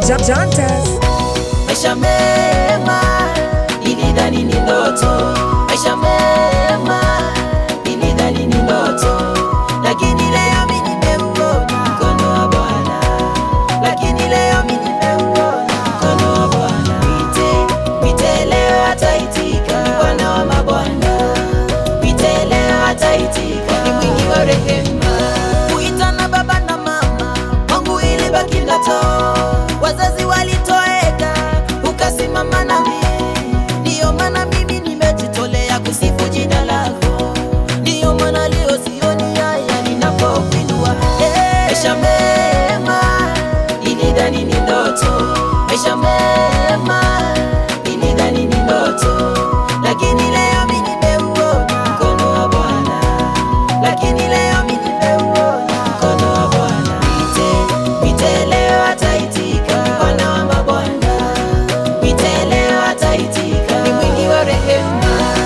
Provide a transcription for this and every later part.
Jantas. maisha mema, nilidhani ni ndoto. Maisha mema, nilidhani ni ndoto, lakini leo mimi nimeuona mkono wa Bwana, lakini leo mimi nimeuona mkono wa Bwana. Mwite, mwite leo ataitika, ni Bwana wa mabwana. Mwite leo ataitika, ni mwingi wa rehema. Kuita na baba na mama wangu ilibaki ndoto, wazazi walitoweka, ukasimama nami. Ndiyo maana mimi nimejitolea kusifu jina lako, ndiyo maana leo sioni haya ninapokuinua. Eh, Maisha mema nilidhani ni ndoto, maisha mema nilidhani ni ndoto, lakini leo mimi nimeuona mkono wa Bwana lakini leo mimi nimeuona mkono wa Bwana. Mwite, mwite leo ataitika, ni Bwana wa mabwana. Mwite leo ataitika, ni mwingi wa rehema.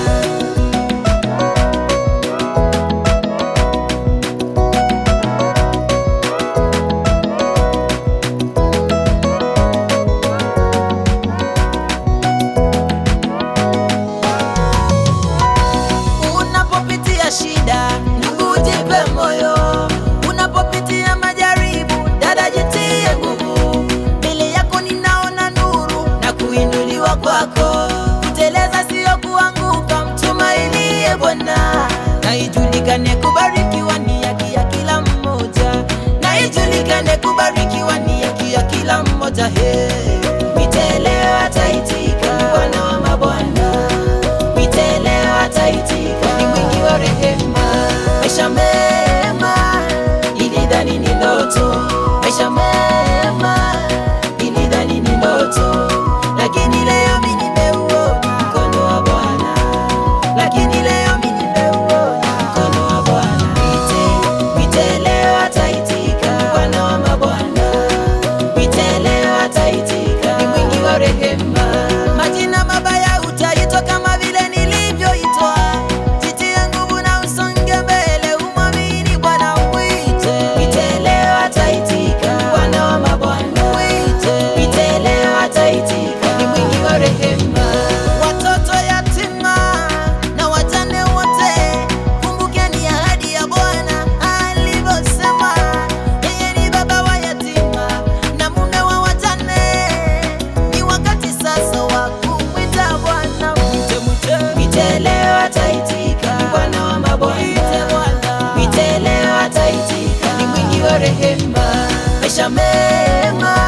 Unapopitia shida, ndugu, jipe moyo. Unapopitia majaribu, dada, jitie nguvu. Mbele yako ninaona nuru na kuinuliwa kwako. Kuteleza sio kuanguka, mtumainie Bwana. Na ijulikane kubarikiwa ni haki ya kila mmoja, na ijulikane kubarikiwa ni haki ya kila mmoja. He, mwite leo ataitika, Bwana wa mabwana Mwite leo ataitika, ni mwingi wa rehema. Maisha mema, nilidhani ni ndoto. Maisha mema, nilidhani ni ndoto, lakini leo mimi nimeuona mkono wa Bwana, lakini leo mimi nimeuona mkono wa Bwana. Mwite, mwite leo ataitika, Bwana wa mabwana Mwite leo ataitika, ni mwingi wa rehema. Majina mabaya utaitwa kama vile nilivyoitwa. Jitie nguvu na usonge mbele, umwamini Bwana. Mwite, mwite leo ataitika, Bwana wa mabwana. Mwite, mwite leo ataitika, ni mwingi wa rehema. Watoto yatima na wajane wote, kumbukeni ahadi ya Bwana alivyosema, yeye ni baba wa yatima na mume wa wajane. Ni wakati sasa wa kumwita Bwana. Mwite, mwite, mwite leo ataitika, ni Bwana wa mabwana. Mwite leo ataitika, ni mwingi wa rehema. Maisha mema